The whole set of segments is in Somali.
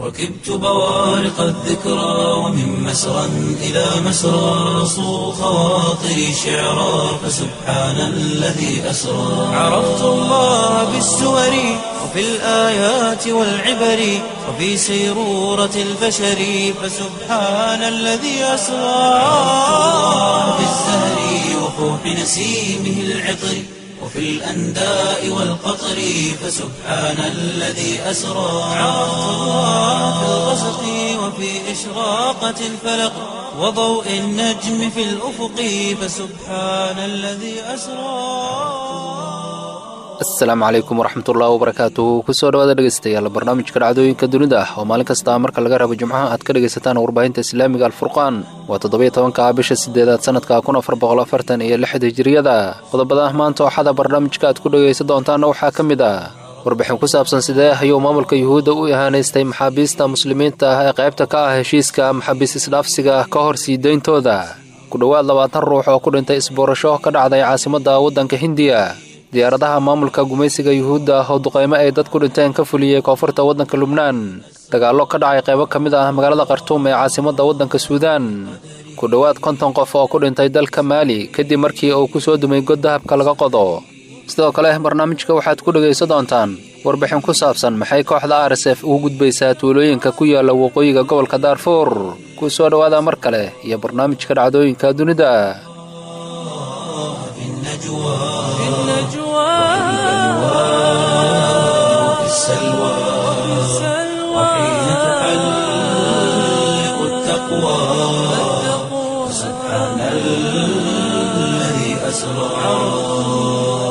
ركبت بوارق الذكرى ومن مسرى إلى مسرى صو خواطري شعرا فسبحان الذي أسرى عرفت الله بالسور وفي الآيات والعبر وفي سيرورة البشر فسبحان الذي أسرى في الزهر وفوح نسيمه العطر وفي الأنداء والقطر فسبحان الذي أسرى عرفت الله في الغسق وفي إشراقة الفلق وضوء النجم في الأفق فسبحان الذي أسرى asalaamu calaykum waraxmatullahi wabarakaatuhu kusoo dhawaada dhegeystayaal barnaamijka dhacdooyinka dunida ah oo maalin kasta marka laga rabo jimcaha aad ka dhegaysataan warbaahinta islaamiga alfurqaan waa toddobiyo tobanka bisha sideedaad sanadka kun afar boqol afartan iyo lixda hijiriyada qodobada maanta ooxada barnaamijka aad ku dhegaysan doontaana waxaa ka mid ah warbixin ku saabsan sidee ayuu maamulka yuhuudda u ihaanaystay maxaabiista muslimiinta ah ee qaybta ka ah heshiiska maxaabiis isdhaafsiga ka hor sii deyntooda ku dhowaad labaatan ruux oo ku dhintay isboorasho ka dhacday caasimadda waddanka hindiya diyaaradaha maamulka gumaysiga yuhuudda oo duqaymo ay dad ku dhinteen ka fuliyey koonfurta waddanka lubnaan dagaallo ka dhacay qaybo ka mid ah magaalada khartuum ee caasimadda waddanka suudaan ku dhowaad konton qof oo ku dhintay dalka maali kadib markii uu ku soo dumay god dahabka laga qodo sidoo kale barnaamijka waxaad ku dhegaysan doontaan warbixin ku saabsan maxay kooxda r s f ugu gudbaysaa tuulooyinka ku yaala waqooyiga gobolka daarfuur ku soo dhowaada mar kale iyo barnaamijka dhacdooyinka dunida وفي السلوى وحين تحلق التقوى سبحان الذي أسرى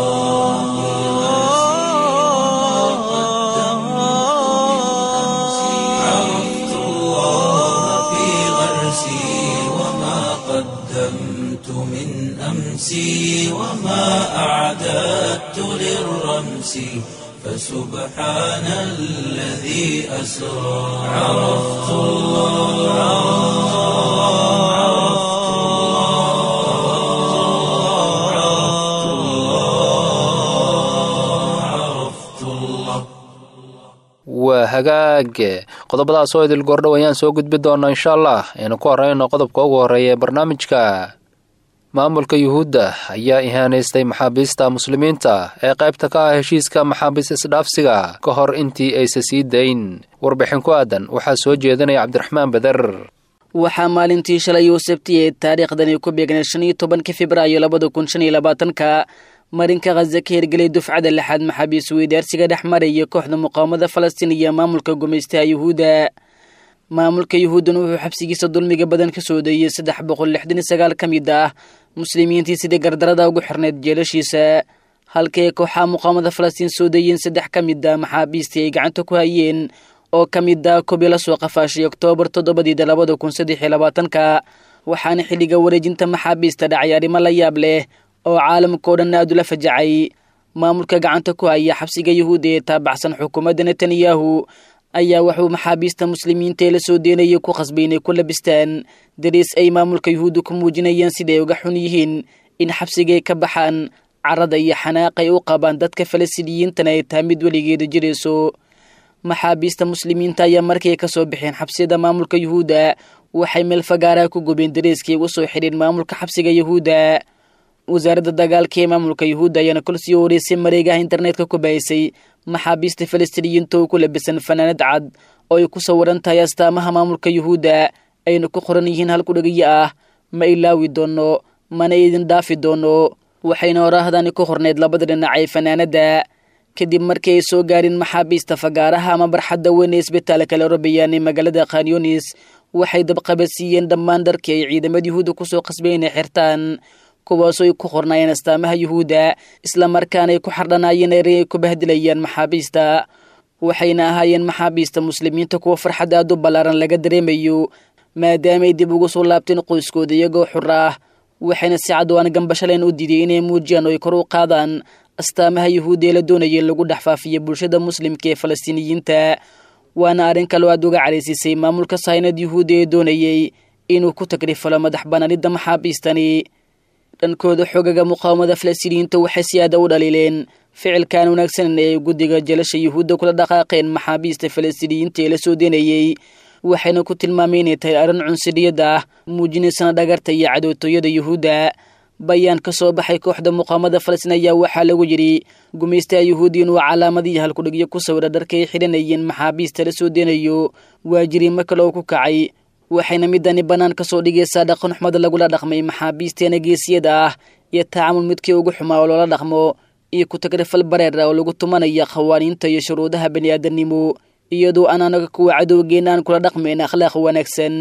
عرفت الله في غرسي وما قدمت من أمسي وما أعددت للرمس فسبحان الذي أسرى عرفت الله عرفت الله عرفت الله waa hagaag qodobadaas oo idil goordhow ayaan soo gudbi doonaa insha allah aynu ku horeyno qodobka ugu horreeya ee barnaamijka maamulka yuhuudda ayaa ihaanaystay maxaabiista muslimiinta ee qaybta ka ah heshiiska maxaabiis isdhaafsiga ka hor intii aysa sii dayn warbixin ku aadan waxaa soo jeedinaya cabdiraxmaan beder waxaa maalintii shalay uu sabtiyey taariikhdani ku beegnay shan iyo tobanka februaayo labada kun shan iyo labaatanka marinka khaza ka hirgelay dufcada lixaad maxaabiis weydaarsiga dhex maraya kooxda muqaawamada falastiin iyo maamulka gumaystaha yuhuudda maamulka yuhuuddana wuxuu xabsigiisa dulmiga badan ka soo deeyey saddex boqol lixdan iyo sagaal ka mid ah muslimiintii sidii gardarada ugu xirnayd jeelashiisa halkii ay kooxaha muqaawamada falastiin soo deeyeen saddex ka mid ah maxaabiistii ay gacanta ku hayeen oo ka mid ah kobi la soo qafaashay oktoobar toddobadiida labada kun saddex iyo labaatanka waxaana xilliga wareejinta maxaabiista dhacay arrimo la yaab leh oo caalamkao dhan aad ula fajacay maamulka gacanta ku haya xabsiga yuhuudda ee taabacsan xukuumadda netanyahu ayaa wuxuu maxaabiista muslimiinta ee la soo deenayay ku khasbay inay ku labistaan dariis ay maamulka yuhuudda ku muujinayaan siday uga xun yihiin in xabsigay ka baxaan carada iyo xanaaqay u qabaan dadka falastiiniyiintana ay tahay mid weligeeda jirayso maxaabiista muslimiinta ayaa markay ka soo baxeen xabsiyada maamulka yuhuudda waxay meel fagaaraha ku gubeen dariiskii ugu soo xidheen maamulka xabsiga yuhuudda wasaaradda dagaalka ee maamulka yuhuudda ayaana kol sii horeysay mareegaha internetka ku bahisay maxaabiista falastiiniyiinta oo ku labisan fanaanad cad oo ay ku sawiran tahay astaamaha maamulka yuhuudda ayna ku qoran yihiin halku dhegiyo ah ma ilaawi doono mana idin dhaafi doono waxayna horaahdani ku qornayd labada dhinac ee fanaanadda kadib markii ay soo gaareen maxaabiista fagaaraha ama barxadda weyn ee isbitaalka la robayaan ee magaalada khanyunis waxay dabqabadsiiyeen dhammaan dharkii ay ciidamada yuhuudda kusoo qasbeen inay xirtaan kuwaasoo ay ku qornaayeen astaamaha yuhuudda islamarkaana ay ku xardhanaayeen eri ay ku bahdilayaan maxaabiista waxayna ahaayeen maxaabiista muslimiinta kuwa farxad aad u ballaaran laga dareemayo maadaamaay dib ugu soo laabteen qoyskooda iyagoo xur ah waxayna si cadwaan gambashaleen u diiday inay muujiyaan oo ay kor u qaadaan astaamaha yuhuudda ee la doonaya in lagu dhex faafiyo bulshada muslimka ee falastiiniyiinta waana arrin kaloo aad uga caraysisay maamulka saynad yuhuudda ee doonayey inuu ku tagrifalo madax banaanida maxaabiistani dhankooda xogaga muqaawamada falastiiniyiinta waxay si aada u dhaliileen ficilkan wanaagsanan ee guddiga jalasha yuhuudda kula dhaqaaqeen maxaabiista falastiiniyiinta ee la soo deenayey waxayna ku tilmaamay inay tahay arrin cunsuriyad ah muujinaysana dhagarta iyo cadootooyada yuhuudda bayaan ka soo baxay kooxda muqaamada falastiin ayaa waxaa lagu yidhi gumaystaha yuhuudi inuu calaamadii halkudhigyo ku sawira dharka ay xidhanayeen maxaabiista la soo deenayo waa jiriimo kale oo ku kacay waxayna midani bannaan ka soo dhigaysaa dhaqan xumada lagula dhaqmay maxaabiisteena geesiyada ah iyo tacaamul midkii ugu xumaa oo loola dhaqmo iyo ku-tagrifal bareer ah oo lagu tumanaya qawaaniinta iyo shuruudaha bani'aadanimo iyadoo aan anaga kuwa cadowgeena aan kula dhaqmayn akhlaaq wanaagsan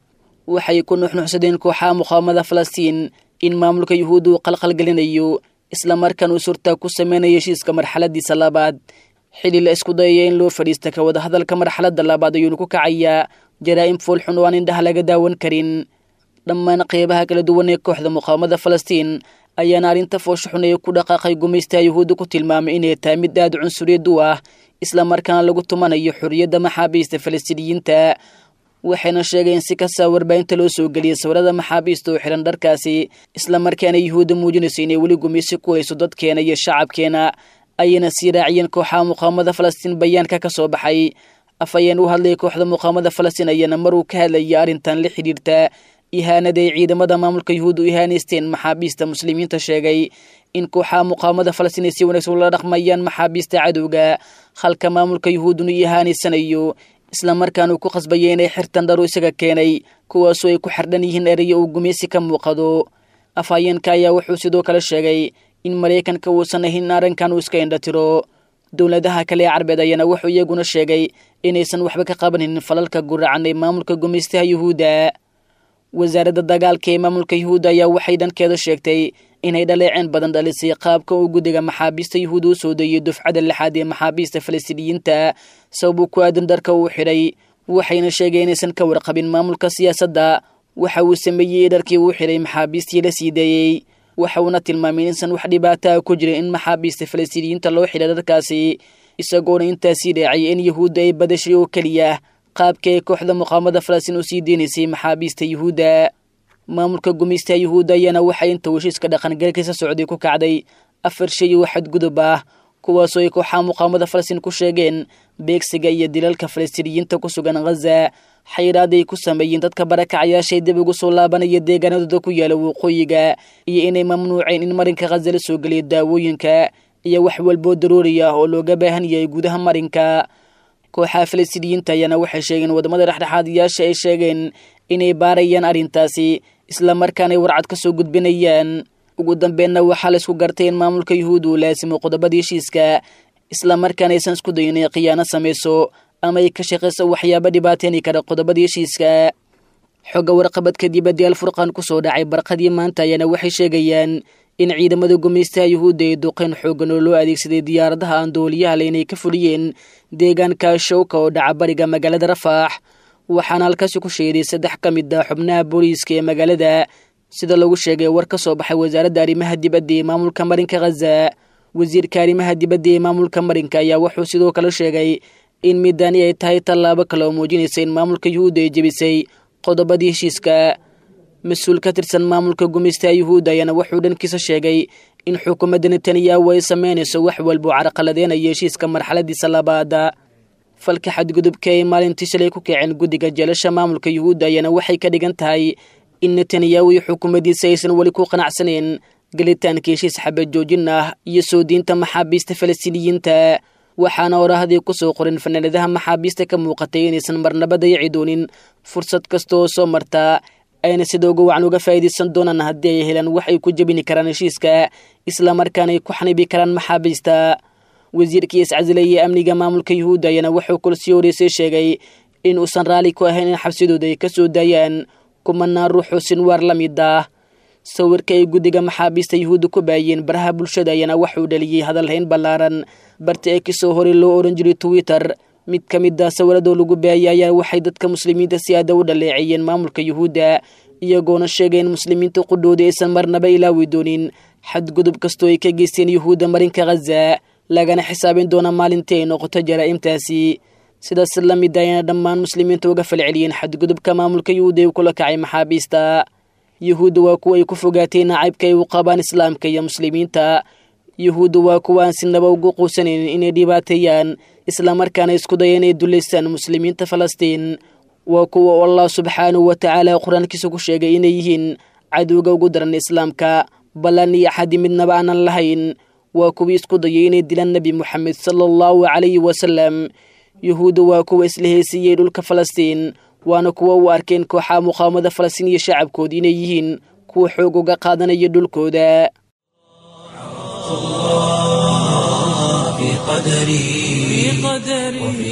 waxay ku nuxnuxsadeen kooxaha muqaamada falastiin in maamulka yuhuudda uu qalqalgelinayo islamarkaan uu surtaa ku sameynayo heshiiska marxaladiisa labaad xili la isku dayaya in loo fadhiista ka wada hadalka marxaladda labaad ayuuna ku kacayaa jaraa'im foolxun oo aan indhaha laga daawan karin dhammaan qeybaha kala duwan ee kooxda muqaamada falastiin ayaana arrinta foosho xun ee ku dhaqaaqay gumaystaha yuhuudda ku tilmaamay inay tahay mid aada cunsuriyad u ah islamarkaana lagu tumanayo xorriyadda maxaabiista falastiiniyiinta waxayna sheegeen si kastaa warbaahinta loo soo geliyay sawirada maxaabiista oo xihan dharkaasi islamarkaana yuhuudda muujinayso inay weli gumaysi ku hayso dadkeena iyo shacabkeena ayayna sii raaciyeen kooxaha muqaamada falastiin bayaanka ka soo baxay afhayeen u hadlayay kooxda muqaamada falastiin ayaana maruu ka hadlayay arrintan la xidhiirta ihaanada ay ciidamada maamulka yuhuudda u ihaaneysteen maxaabiista muslimiinta sheegay in kooxaha muqaamada falastiin ay si wanaagsan ula dhaqmayaan maxaabiista cadowga halka maamulka yuhuudduna u ihaaneysanayo islamarkaana uu ku qasbaya inay xirtan dharu isaga keenay kuwaasoo ay ku xardhan yihiin ereyo uu gumaysi ka muuqado afhayeenka ayaa wuxuu sidoo kale sheegay in maraykanka uusan ahin arrinkan uu iska indhatiro dowladaha kale ee carbeed ayaana wuxuu iyaguna sheegay inaysan waxba ka qabanin falalka guracan ee maamulka gumaystaha yuhuudda wasaaradda dagaalka ee maamulka yuhuudda ayaa waxay dhankeeda sheegtay inay dhaleeceen badan dhalisay qaabka uu guddiga maxaabiista yuhuudda u soo deeyey dufcada lixaad ee maxaabiista falastiiniyiinta sababuu ku aadan dharka uu xidhay waxayna sheegeen inaysan ka warqabin maamulka siyaasadda waxa uu sameeyey dharkii uu xidhay maxaabiistii la sii deeyey waxa uuna tilmaamay inaysan wax dhibaata ah ku jirin in maxaabiista falastiiniyiinta loo xidhay dharkaasi isagoona intaasii dheecay in yuhuudda ay badashay oo keliya qaabka ay kooxda muqaamada falastiin u sii deynaysay maxaabiista yuhuudda maamulka gumaystaha yuhuudda ayaana waxay inta heshiiska dhaqangalkiisa socday ku kacday afar shay oo xadgudub ah kuwaasoo ay kooxaha muqaamada falastiin ku sheegeen beegsiga iyo dilalka falastiiniyiinta ku sugan khaza xayiraad ay ku sameeyeen dadka barakacayaashay dib ugu soo laabanaya deegaanadooda ku yaala waqooyiga iyo inay mamnuuceen in marinka khaza la soo geliya daawooyinka iyo wax walboo daruuri ah oo looga baahan yahay gudaha marinka kooxaha falastiiniyiinta ayaana waxay sheegeen wadamada dhexdhexaadiyaasha ay sheegeen inay baarayaan arrintaasi islamarkaanay warcad ka soo gudbinayaan ugu dambeenna waxaa la isku gartay in maamulka yuhuud uu laasimo qodobada heshiiska islamarkaana aysan isku dayin inay khiyaano samayso ama ay ka shaqayso waxyaaba dhibaateeni kara qodobada heshiiska xogga warqabadka dibadda alfurqaan kusoo dhacay barqadii maanta ayaana waxay sheegayaan in ciidamada gumaystaha yuhuudda ay duqeen xoogan oo loo adeegsaday diyaaradaha aan dooliyaha le inay ka fuliyeen deegaanka showka oo dhaca bariga magaalada rafaax waxaana halkaasi ku sheeday saddex ka mid ah xubnaha booliiska ee magaalada sida lagu sheegay war ka soo baxay wasaaradda arrimaha dibadda ee maamulka marinka khaza wasiirka arrimaha dibadda ee maamulka marinka ayaa wuxuu sidoo kale sheegay in midani ay tahay tallaabo kale oo muujinaysa in maamulka yuhuudda ay jebisay qodobadii heshiiska mas-uul ka tirsan maamulka gumaystaha yuhuudda ayaana wuxuu dhankiisa sheegay in xukuumadda netanyahu ay sameynayso wax walba oo carqaladeynaya heshiiska marxaladiisa labaada falka xadgudubka ay maalintii shalay ku kaceen guddiga jeelasha maamulka yuhuudda ayaana waxay ka dhigan tahay in netanyahu iyo xukuumaddiisa aysan weli ku qanacsaneen gelitaanka heshiis xabad joojin ah iyo soo diinta maxaabiista falastiiniyiinta waxaana orahdii ku soo qorin fanaanadaha maxaabiista ka muuqatay inaysan marnaba dayaci doonin fursad kasta oo soo martaa ayna sida uga wacan uga faa'iidaysan doonaan haddii ay helaan wax ay ku jebini karaan heshiiska islamarkaana ay ku xanibi karaan maxaabiista wasiirkii iscasilayay amniga maamulka yuhuudda ayaana wuxuu kulsii horeysay sheegay in uusan raalli ku ahayn in xabsidooda ay ka soo daayaan kumanaan ruuxoo sinwaar la mid ah sawirka ay guddiga maxaabiista yuhuudda ku baayeen baraha bulshada ayaana waxuu dhaliyey hadalhayn ballaaran barta ee kasoo horay loo odhan jiray twitter mid ka mid ah sawiradoo lagu baayay ayaa waxay dadka muslimiinta si aada u dhaleeceeyeen maamulka yuhuudda iyagoona sheegay in muslimiinta qudhooda aysan marnaba ilaawi doonin xadgudub kastoo ay ka geysteen yuhuudda marinka khaza lagana xisaabin doona maalintii ay noqoto jaraa'imtaasi sidaas la mid ayana dhammaan muslimiinta uga falceliyeen xadgudubka maamulka yuhuudda ay kula kacay maxaabiista yuhuudda waa kuwa ay ku fogaatay nacaybka ay u qabaan islaamka iyo muslimiinta yuhuuddu waa kuwaan sinaba ugu quusanaynin inay dhibaateeyaan islamarkaana isku daya inay dullaystaan muslimiinta falastiin waa kuwa allah subxaanahu wa tacaala qur-aankiisa ku sheegay inay yihiin cadowga ugu daran islaamka ballan iyo axadi midnaba aanan lahayn waa kuwii isku dayay inay dilaan nebi moxamed sala allahu calayhi wasalam yuhuudda waa kuwa isla heesiiyey dhulka falastiin waana kuwa u arkeen kooxaha muqaawamada falastiin iyo shacabkooda inay yihiin kuwa xoog uga qaadanaya dhulkooda في قدري وفي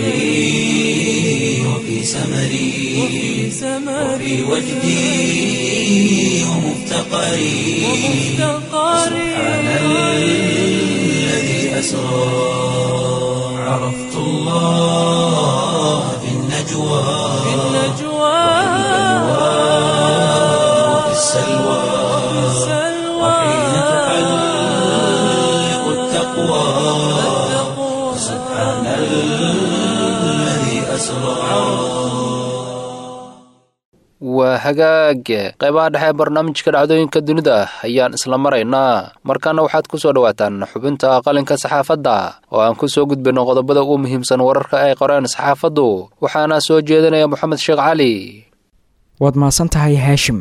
سعي وفي سمري وفي وجدي ومفتقري سبحان الذي أسرى عرفت الله في النجوى وفي السلوى وحين تحلق التقوى سبحان الذي أسرى waa hagaag qaybaha dhexe ee barnaamijka dhacdooyinka dunida ayaan isla maraynaa markaana waxaad ku soo dhowaataan xubinta qalinka saxaafadda oo aan ku soo gudbino qodobada ugu muhiimsan wararka ay qoreen saxaafaddu waxaana soo jeedinaya moxamed sheekh cali waad mahadsan tahay haashim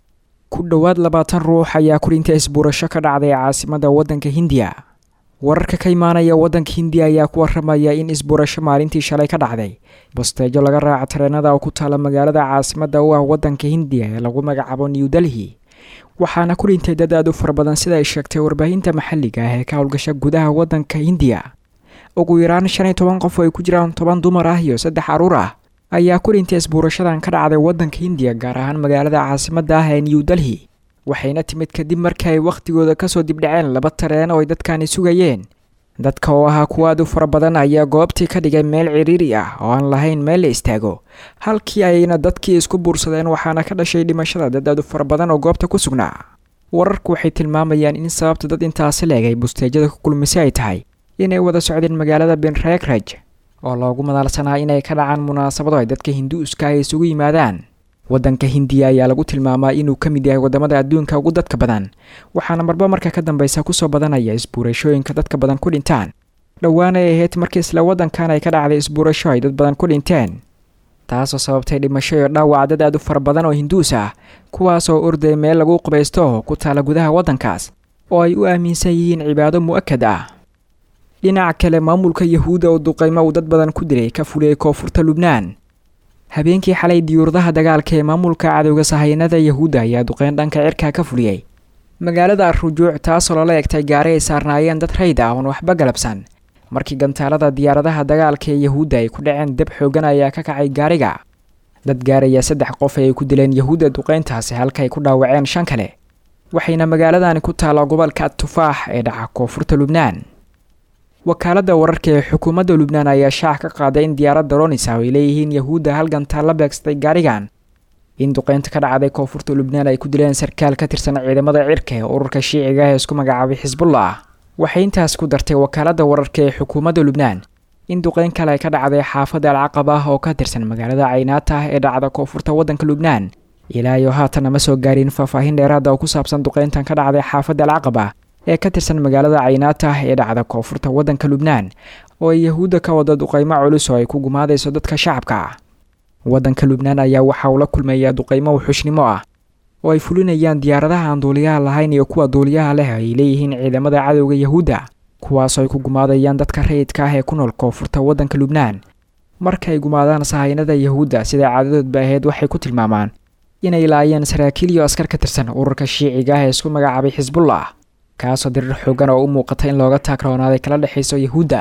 ku dhowaad labaatan ruux ayaa kulinta isbuurasho ka dhacday caasimada waddanka hindiya wararka ka imaanaya waddanka hindiya ayaa ku waramaya in isbuurasho maalintii shalay ka dhacday basteejo laga raaca tareenada oo ku taala magaalada caasimada u ah waddanka hindiya ee lagu magacaabo new delhi waxaana ku dhintay dad aad u fara badan sida ay sheegtay warbaahinta maxalliga ah ee ka howlgasha gudaha waddanka hindiya ugu yaraan shan iyo toban qof oo ay ku jiraan toban dumar ah iyo saddex caruur ah ayaa ku dhintay isbuurashadan ka dhacday waddanka hindiya gaar ahaan magaalada caasimada ah ee new delhi waxayna timid kadib markii ay wakhtigooda kasoo dibdhaceen laba tareen oo ay dadkani sugayeen dadka oo ahaa kuwa aad u fara badan ayaa goobtii ka dhigay meel ciriiri ah oo aan lahayn meel la istaago halkii ayna dadkii isku buursadeen waxaana ka dhashay dhimashada dad aad u fara badan oo goobta ku sugnaa wararku waxay tilmaamayaan in sababta dad intaasi leegay busteejada ku kulmisay ay tahay inay wada socdeen magaalada benregraj oo loogu madaalsanaa inay ka dhacaan munaasabado ay dadka hinduuska ay isugu yimaadaan waddanka hindiya ayaa lagu tilmaamaa inuu ka mid yahay wadamada adduunka ugu dadka badan waxaana marba marka ka dambeysa kusoo badanaya isbuurashooyinka dadka badan ku dhintaan dhowaan ay ahayd markii isla waddankan ay ka dhacday isbuurasho ay dad badan ku dhinteen taasoo sababtay dhimasho iyo dhaawac dad aad u fara badan oo hinduus ah kuwaasoo orday meel lagu qubaysto oo ku taala gudaha waddankaas oo ay u aaminsan yihiin cibaado mu'akad ah dhinaca kale maamulka yahuudda oo duqaymo uu dad badan ku dilay ka fuliyey koonfurta lubnaan habeenkii xalay diyuuradaha dagaalka ee maamulka cadowga sahayanada yahuudda ayaa duqeyn dhanka cirka ka fuliyey magaalada rujuuc taasoo lala egtay gaari ay saarnaayeen dad rayd ah oon waxba galabsan markii gantaalada diyaaradaha dagaalka ee yahuudda ay ku dhaceen dab xoogan ayaa ka kacay gaariga dad gaaraya saddex qof ay ku dileen yahuudda duqeyntaasi halka ay ku dhaawaceen shan kale waxayna magaaladani ku taalla gobolka tufaax ee dhaca koonfurta lubnaan wakaaladda wararka ee xukuumadda lubnaan ayaa shaac ka qaaday in diyaaradda ronisa ay leeyihiin yahuudda hal gantaal la beegsatay gaarigan in duqeynta ka dhacday koonfurta lubnaan ay ku dileen sarkaal ka tirsan ciidamada cirka ee ururka shiiciga ah ee isku magacaabay xisbullah waxay intaas ku dartay wakaaladda wararka ee xukuumadda lubnaan in duqeyn kale ay ka dhacday xaafadda alcaqab ah oo ka tirsan magaalada caynaata ah ee dhacda koonfurta waddanka lubnaan ilaa iyo haatan ma soo gaarin faahfaahin dheeraada oo ku saabsan duqeyntan ka dhacday xaafadda alcaqab ah ee ka tirsan magaalada caynaata ah ee dhacda koonfurta waddanka lubnaan oo ay yahuudda ka wada duqeymo culus oo ay ku gumaadayso dadka shacabka ah waddanka lubnaan ayaa waxa uu la kulmayaa duqeymo wuxushnimo ah oo ay fulinayaan diyaaradaha aan duuliyaha lahayn iyo kuwa duuliyaha leh ay leeyihiin ciidamada cadowga yahuudda kuwaasoo ay ku gumaadayaan dadka rayidka ah ee ku nool koonfurta waddanka lubnaan marka ay gumaadaan sahaynada yahuudda sida caadadoodba ahayd waxay ku tilmaamaan inay laayeen saraakiil iyo askar ka tirsan ururka shiiciga ah ee isku magacaabay xisbullah kaasoo dirir xoogan oo u muuqata in looga taagroonaaday kala dhexayso yahuudda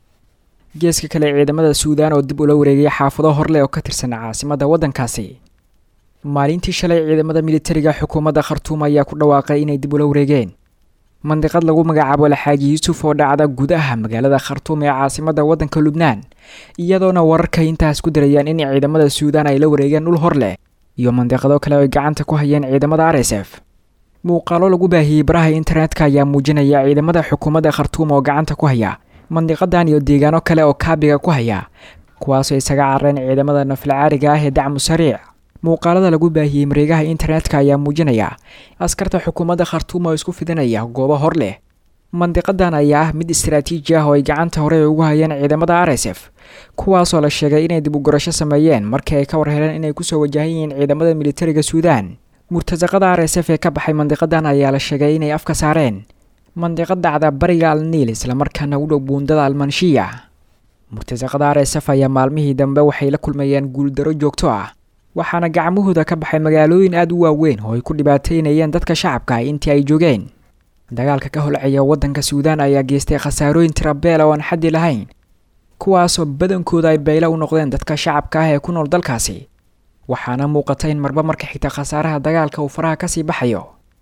geeska kale ciidamada suudaan oo dib ula wareegay xaafado horleh oo ka tirsan caasimadda waddankaasi maalintii shalay ciidamada militariga xukuumadda khartuum ayaa ku dhawaaqay inay dib ula wareegeen mandiqad lagu magacaabo alxaaji yuusuf oo dhacda gudaha magaalada khartuum ee caasimadda waddanka lubnaan iyadoona wararka intaas ku darayaan in ciidamada suudaan ay la wareegeen dhul hor leh iyo mandiqado kale oo ay gacanta ku hayeen ciidamada r s f muuqaalo lagu baahiyey baraha internetka ayaa muujinaya ciidamada xukuumadda khartuum oo gacanta ku haya mandiqadan iyo deegaano kale oo kaabiga ku haya kuwaasoo isaga carareen ciidamada naflacaariga ah ee dacmu sariic muuqaalada lagu baahiyey mareegaha internetka ayaa muujinaya askarta xukuumadda khartuum oo isku fidinaya goobo hor leh mandiqadan ayaa ah mid istaraatiiji ah oo ay gacanta hore ugu hayeen ciidamada r s f kuwaasoo la sheegay inay dib u gurasho sameeyeen markii ay ka war heleen inay kusoo wajahan yihiin ciidamada militariga suudaan murtasaqada r s f ee ka baxay mandiqadan ayaa la sheegay inay afka saareen mandiqad dhacda bariga al niil islamarkaana u dhow buundada almanshiya murtasaqada r s f ayaa maalmihii dambe waxay la kulmayeen guuldaro joogto ah waxaana gacmahooda ka baxay magaalooyin aada u waaweyn oo ay ku dhibaateynayeen dadka shacabka intii ay joogeen dagaalka ka holceeya waddanka suudaan ayaa geystay khasaarooyin tirabeel oo aan xaddi lahayn kuwaasoo badankooda ay baylo u noqdeen dadka shacabka ah ee ku nool dalkaasi waxaana muuqata in marba marka xigta khasaaraha dagaalka uu faraha kasii baxayo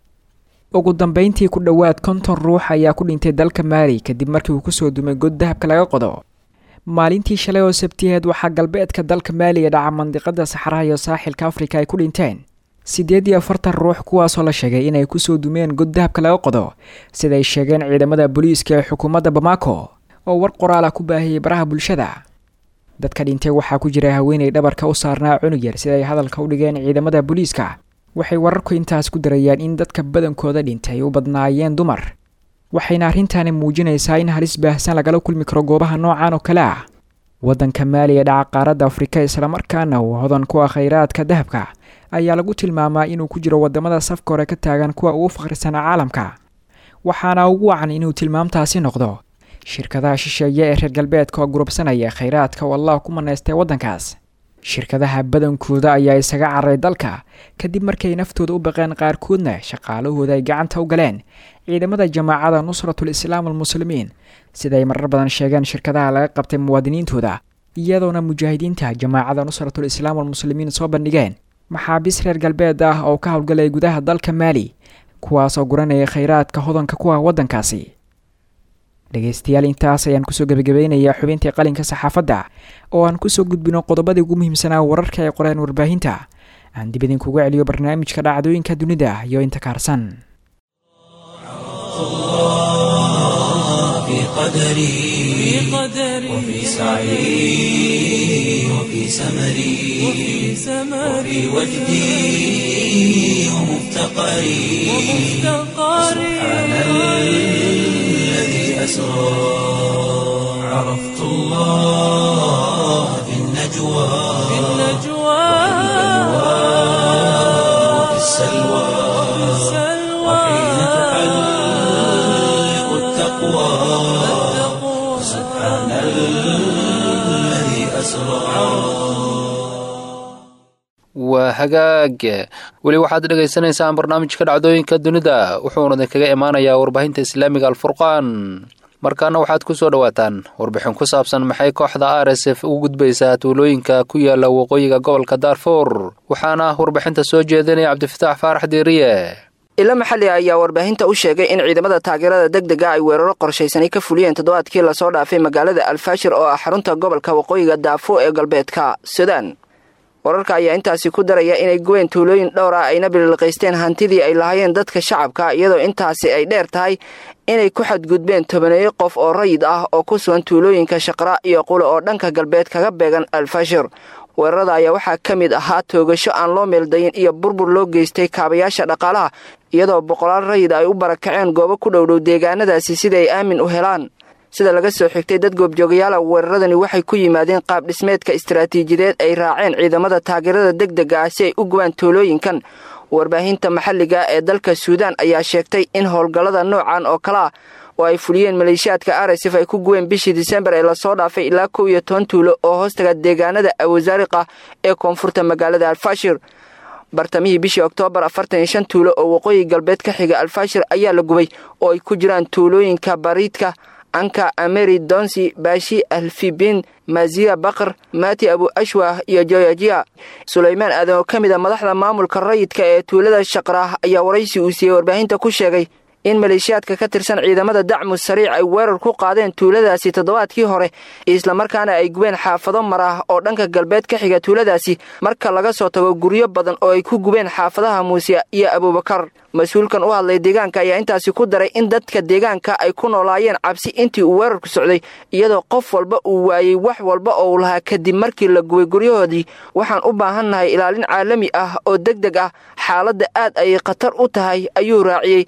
ugu dambeyntii ku dhowaad konton ruux ayaa ku dhintay dalka maali kadib markii uu kusoo dumay god dahabka laga qodo maalintii shalay oo sabtiheed waxaa galbeedka dalka maali ee dhaca mandiqada saxaraha iyo saaxilka afrika ay ku dhinteen siddeed iyo afartan ruux kuwaasoo la sheegay inay kusoo dumeen god dahabka laga qodo siday sheegeen ciidamada booliiska ee xukuumadda bamako oo war qoraal ah ku baahiyey baraha bulshada dadka dhintay waxaa ku jira haweenay dhabarka u saarnaa cunug yar siday hadalka u dhigeen ciidamada booliiska waxay wararku intaas ku darayaan in dadka badankooda dhintay u badnaayeen dumar waxayna arrintaani muujinaysaa in halis baahsan lagala kulmi karo goobaha noocan oo kale ah waddanka maali ee dhaca qaaradda afrika islamarkaana uu hodan ku ah khayraadka dahabka ayaa lagu tilmaamaa inuu ku jiro waddamada safka hore ka taagan kuwa ugu fakhrisanaa caalamka waxaana ugu wacan inuu tilmaamtaasi noqdo shirkadaha shisheeye ee reer galbeedka oo gurubsanaya khayraadka oo allah ku manaystay waddankaas shirkadaha badankooda ayaa isaga cararay dalka kadib markay naftooda u baqeen qaarkoodna shaqaalahooda ay gacanta u galeen ciidamada jamaacada nusratul islaam almuslimiin siday marar badan sheegeen shirkadaha laga qabtay muwaadiniintooda iyadoona mujaahidiinta jamaacada nusratul islaam almuslimiin soo bandhigeen maxaabiis reer galbeed ah oo ka howlgalaya gudaha dalka maali kuwaasoo guranaya khayraadka hodanka ku ah waddankaasi dhegaystayaal intaas ayaan kusoo gebagabeynayaa xubintii qalinka saxaafadda oo aan kusoo gudbino qodobadii ugu muhiimsanaa wararka ay qoreen warbaahinta aan dib idinkugu celiyo barnaamijka dhacdooyinka dunida iyo inta kaarsan في قدري وفي سعي وفي سمري وفي وجدي ومفتقري سبحان الذي أسرى عرفت الله في النجوى وفي السلوى وحين تحلق التقوى سبحان الذي أسرى waa hagaag weli waxaad dhagaysanaysaan barnaamijka dhacdooyinka dunida wuxuuna kaga imaanayaa warbaahinta islaamiga alfurqaan markaana waxaad ku soo dhowaataan warbixin ku saabsan maxay kooxda r s f ugu gudbaysaa tuulooyinka ku yaala waqooyiga gobolka daarfuur waxaana warbixinta soo jeedinaya cabdifataax faarax diiriye ilo maxalli ayaa warbaahinta u sheegay in ciidamada taageerada deg dega ay weeraro qorshaysanay ka fuliyeen toddobaadkii lasoo dhaafay magaalada alfaashir oo ah xarunta gobolka waqooyiga daafo ee galbeedka sudan wararka ayaa intaasi ku daraya inay guween tuulooyin dhowr ah ayna bililqaysteen hantidii ay lahaayeen dadka shacabka iyadoo intaasi ay dheer tahay inay ku xadgudbeen tobaneeyo qof oo rayid ah oo ku sugan tuulooyinka shaqra iyo qule oo dhanka galbeed kaga beegan alfashir weerarada ayaa waxaa ka mid ahaa toogasho aan loo meeldayin iyo burbur loo geystay kaabayaasha dhaqaalaha iyadoo boqolaal rayid ay u barakaceen goobo ku dhowdhow deegaanadaasi sida ay aamin u helaan sida laga soo xigtay dad goobjoogayaala weeraradani waxay ku yimaadeen qaab dhismeedka istaraatiijideed ay raaceen ciidamada taageerada deg dega ah si ay u gubaan tuulooyinkan warbaahinta maxalliga ee dalka suudaan ayaa sheegtay in howlgallada noocan oo kale ah oo ay fuliyeen maleeshiyaadka arsif ay ku guween bishii disembar ee lasoo dhaafay ilaa kow iyo toban tuulo oo hoostaga deegaanada awasaariqa ee koonfurta magaalada alfashir bartamihii bishii oktoobar afartan iyo shan tuulo oo waqooyi galbeed ka xiga alfashir ayaa la gubay oo ay ku jiraan tuulooyinka bariidka anka ameri donsi baashi alfibin maziya bakr mati abu ashwah iyo joyajiya sulaymaan aadan oo ka mid a madaxda maamulka rayidka ee tuulada shaqraah ayaa waraysi uu siiyey warbaahinta ku sheegay in maleeshiyaadka ka tirsan ciidamada dacmu sariic ay weerar ku qaadeen tuuladaasi toddobaadkii hore islamarkaana ay gubeen xaafado mar ah oo dhanka galbeed ka xiga tuuladaasi marka laga soo tago guryo badan oo ay ku gubeen xaafadaha muuse iyo abuubakar mas-uulkan u hadlay deegaanka ayaa intaasi ku daray in dadka deegaanka ay ku noolaayeen cabsi intii uu weerarku socday iyadoo qof walba uu waayey wax walba oo uu lahaa kadib markii la gubay guryahoodii waxaan u baahannahay ilaalin caalami ah oo deg deg ah xaaladda aad ayay khatar u tahay ayuu raaciyey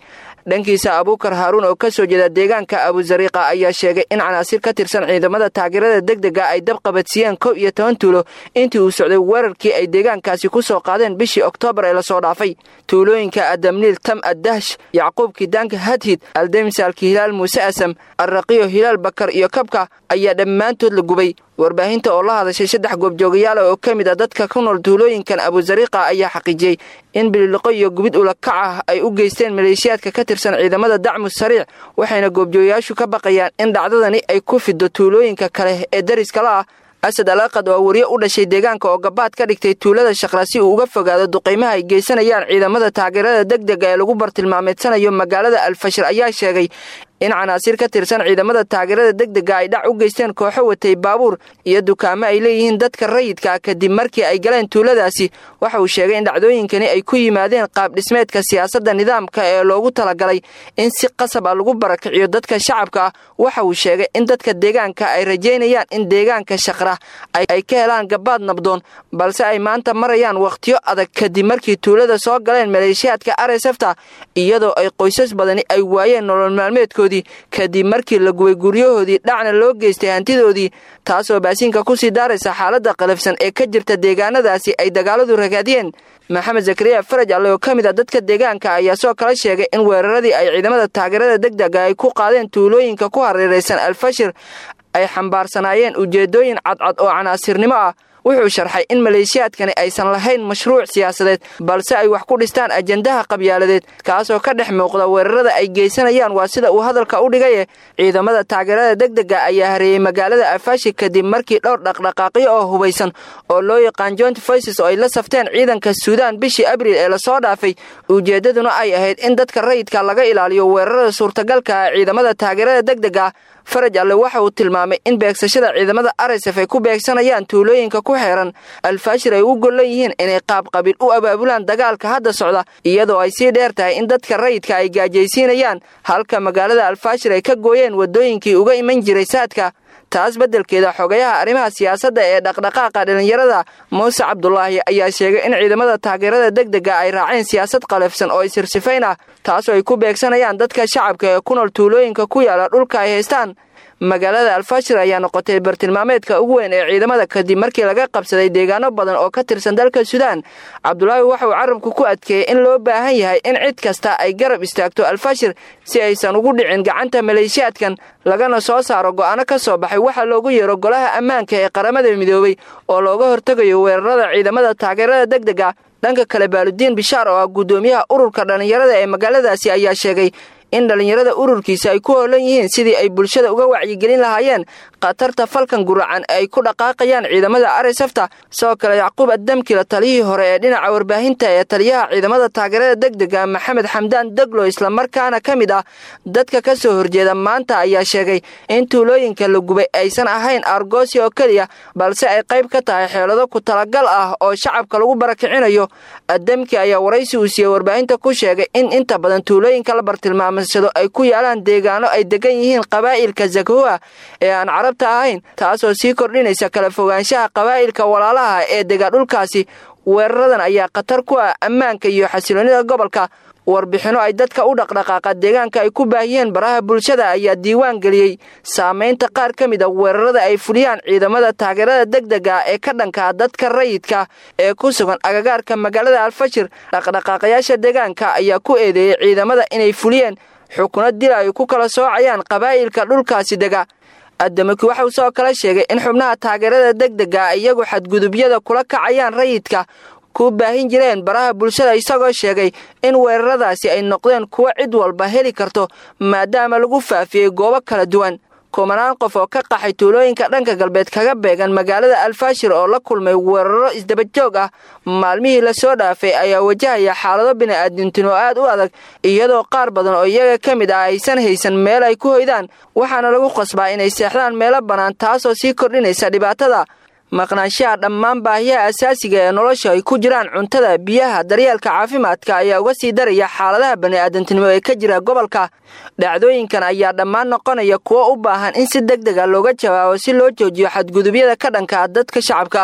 dhankiisa abuukar haaruun oo ka soo jeeda deegaanka abuzariiqa ayaa sheegay in canaasir ka tirsan ciidamada taageerada degdega ay dab qabadsiiyeen kow iyo toban tuulo intii uu socday weerarkii ay deegaankaasi ku soo qaadeen bishii oktoobar ee lasoo dhaafay tuulooyinka adamniil tam addahsh yacquub kidaanka hadhid aldemsaalki hilaal muuse asam arraqiyo hilaal bakar iyo kabka ayaa dhammaantood la gubay warbaahinta oo la hadashay saddex goobjoogayaala oo ka mid a dadka ku nool tuulooyinkan abuzariiqa ayaa xaqiijiyey in bililiqo iyo gubid ulakac ah ay u geysteen maleeshiyaadka ka tirsan ciidamada dacmu sariic waxayna goobjoogayaashu ka baqayaan in dhacdadani ay ku fido tuulooyinka kale ee dariskala ah asad alaaqad oo wariye u dhashay deegaanka oo gabaad ka dhigtay tuulada shaqra si uu uga fogaado duqaymaha ay geysanayaan ciidamada taageerada degdega ee lagu bartilmaameedsanayo magaalada alfashir ayaa sheegay in canaasiir ka tirsan ciidamada taageerada degdega ay dhac u geysteen kooxo watay baabuur iyo dukaamo ay leeyihiin dadka rayidka kadib markii ay galeen tuuladaasi waxa uu sheegay in dhacdooyinkani ay ku yimaadeen qaab dhismeedka siyaasadda nidaamka ee loogu talagalay in si qasab ah lagu barakiciyo dadka shacabka ah waxa uu sheegay in dadka deegaanka ay rajaynayaan in deegaanka shaqra ay ka helaan gabaad nabdoon balse ay maanta marayaan wakhtiyo adag kadib markii tuulada soo galeen maleeshiyaadka aresefta iyadoo ay qoysas badani ay waayeen nolol maalmeedkood kadib markii la gubay guryahoodii dhacna loo geystay hantidoodii taasoo baasiinka kusii daaraysa xaaladda qalafsan ee ka jirta deegaanadaasi ay dagaaladu ragaadiyeen maxamed zakariya faraj alle oo ka mid a dadka deegaanka ayaa soo kala sheegay in weeraradii ay ciidamada taageerada degdega ay ku qaadeen tuulooyinka ku hareeraysan alfashir ay xambaarsanaayeen ujeeddooyin cadcad oo canaasirnimo ah wuxuu sharxay in maleeshiyaadkani aysan lahayn mashruuc siyaasadeed balse ay wax ku dhistaan ajendaha qabyaaladeed kaasoo ka dhex muuqda weerarada ay geysanayaan waa sida uu hadalka u dhigaye ciidamada taageerada degdega ayaa hareeyey magaalada afashi kadib markii dhowr dhaqdhaqaaqyo oo hubaysan oo loo yaqaan joint voices oo ay la safteen ciidanka suudaan bishii abriil ee lasoo dhaafay ujeeddaduna ay ahayd in dadka rayidka laga ilaaliyo weerarada suurtagalka ah ciidamada taageerada degdega faraj alle waxa uu tilmaamay in beegsashada ciidamada aresef ay ku beegsanayaan tuulooyinka ku xeeran alfaashir ay u gollan yihiin inay qaab qabiil u abaabulaan dagaalka hadda socda iyadoo ay sii dheer tahay in dadka rayidka ay gaajaysiinayaan halka magaalada alfaashir ay ka gooyeen waddooyinkii uga iman jiray saadka taas beddelkeeda xogayaha arrimaha siyaasadda ee dhaqdhaqaaqa dhallinyarada muuse cabdulaahi ayaa sheegay in ciidamada taageerada degdega ay raaceen siyaasad qalafsan oo isirsifayn ah taasoo ay ku beegsanayaan dadka shacabka ee ku nool tuulooyinka ku yaala dhulka ay haystaan magaalada alfashir ayaa noqotay bartilmaameedka ugu weyn ee ciidamada kadib markii laga qabsaday deegaano badan oo ka tirsan dalka suudaan cabdulaahi waxa uu carabku ku adkeeyey in loo baahan yahay in cid kasta ay garab istaagto alfashir si aysan ugu dhicin gacanta maleeshiyaadkan lagana soo saaro go'aano ka soo baxay waxaa loogu yeero golaha ammaanka ee qaramada midoobay oo looga hortegayo weerarada ciidamada taageerada degdega dhanka kale baaludiin bishaar oo ah guddoomiyaha ururka dhallinyarada ee magaaladaasi ayaa sheegay in dhallinyarada ururkiisa ay ku hoolan yihiin sidii ay bulshada uga wacyigelin lahaayeen khatarta falkan guracan ee ay ku dhaqaaqayaan ciidamada aresefta sidoo kale yacquub addamkila taliyihii hore ee dhinaca warbaahinta ee taliyaha ciidamada taageerada degdega maxamed xamdaan deglo islamarkaana ka mid ah dadka ka soo horjeeda maanta ayaa sheegay in tuulooyinka la gubay aysan ahayn argoosi oo keliya balse ay qayb ka tahay xeelado ku talagal ah oo shacabka lagu barakicinayo addamki ayaa waraysi uu siiyey warbaahinta ku sheegay in inta badan tuulooyinka la bartilmaamay ay ku yaalaan deegaano ay degan yihiin qabaa'ilka zakhoa ee aan carabta ahayn taasoo sii kordhinaysa kala fogaanshaha qabaa'ilka walaalaha ee dega dhulkaasi weeraradan ayaa khatar ku ah ammaanka iyo xasiloonnida gobolka warbixinno ay dadka u dhaqdhaqaaqa deegaanka ay ku baahiyeen baraha bulshada ayaa diiwaan geliyey saamaynta qaar ka mid a weerarada ay fuliyaan ciidamada taageerada degdega ee ka dhankaa dadka rayidka ee ku sugan agagaarka magaalada alfashir dhaqdhaqaaqayaasha deegaanka ayaa ku eedeeyey ciidamada inay fuliyeen xukuno dil ay ku kala soocayaan qabaa'ilka dhulkaasi dega adamaki waxauu soo kala sheegay in xubnaha taageerada degdega iyagu xadgudubyada kula kacayaan rayidka ku baahin jireen baraha bulshada isagoo sheegay in weeraradaasi ay noqdeen kuwo cid walba heli karto maadaama lagu faafiyey goobo kala duwan kumanaan qof oo ka qaxay tuulooyinka dhanka galbeed kaga beegan magaalada alfashir oo la kulmay weeraro isdabajoog ah maalmihii lasoo dhaafay ayaa wajahaya xaalado bini'aadintin oo aad u adag iyadoo qaar badan oo iyaga ka mid ah aysan haysan meel ay ku hoydaan waxaana lagu qasbaa inay seexdaan meelo bannaan taasoo sii kordhinaysa dhibaatada maqnaanshaha dhammaan baahiyaha asaasiga ee nolosha ay ku jiraan cuntada biyaha daryeelka caafimaadka ayaa uga sii daraya xaaladaha bani'aadantinimo ee ka jira gobolka dhacdooyinkan ayaa dhammaan noqonaya kuwo u baahan in si deg dega looga jawaabo si loo joojiyo xadgudubyada ka dhanka dadka shacabka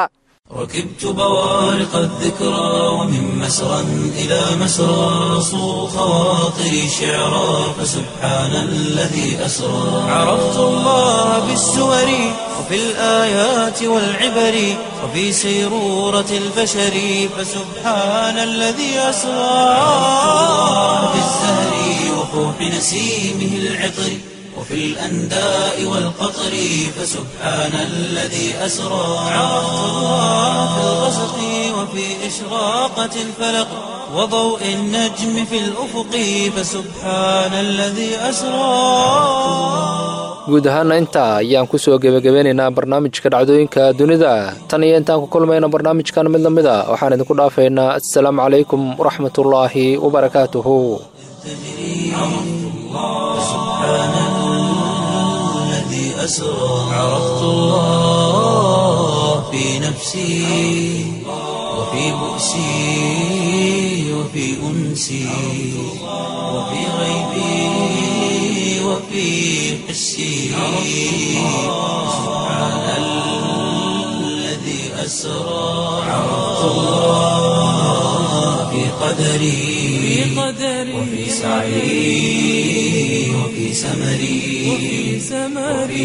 ركبت بوارق الذكرى ومن مسرى إلى مسرى صو خواطري شعرا فسبحان الذي أسرى عرفت الله بالسور وفي الآيات والعبر وفي سيرورة البشر فسبحان الذي أسرى في الزهر وفوح نسيمه العطر وفي الأنداء والقطر فسبحان الذي أسرى عرفت الله في الغسق وفي إشراقة الفلق وضوء النجم في الأفق فسبحان الذي أسرى guud ahaana intaa ayaan kusoo gebagabeynaynaa barnaamijka dhacdooyinka dunida tan iyo intaan ku kulmayna barnaamijkan mid lamid a waxaan idinku dhaafaynaa assalaamu calaykum waraxmatullaahi wabarakaatuhu الذي أسرى عرفت الله في نفسي وفي بؤسي وفي أنسي وفي غيبي وفي حسي سبحان الذي أسرى عرفت الله في قدري وفي سعي وفي سمري وفي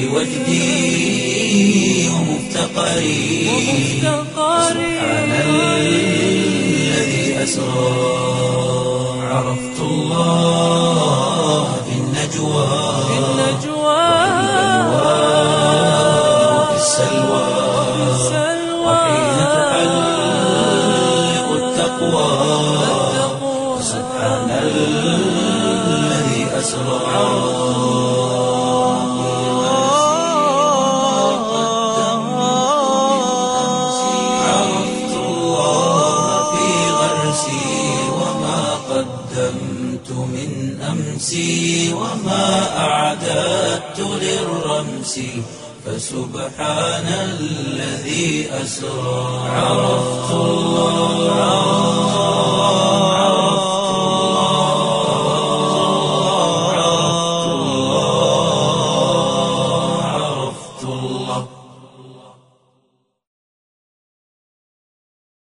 وجدي ومفتقري سبحان الذي أسرى عرفت الله في النجوى وفي السلوى وحين تحلق التقوى سبحان الذي أسرى عرفت الله في غرسي وما قدمت من أمسي وما أعددت للرمس فسبحان الذي أسرى عرفت الله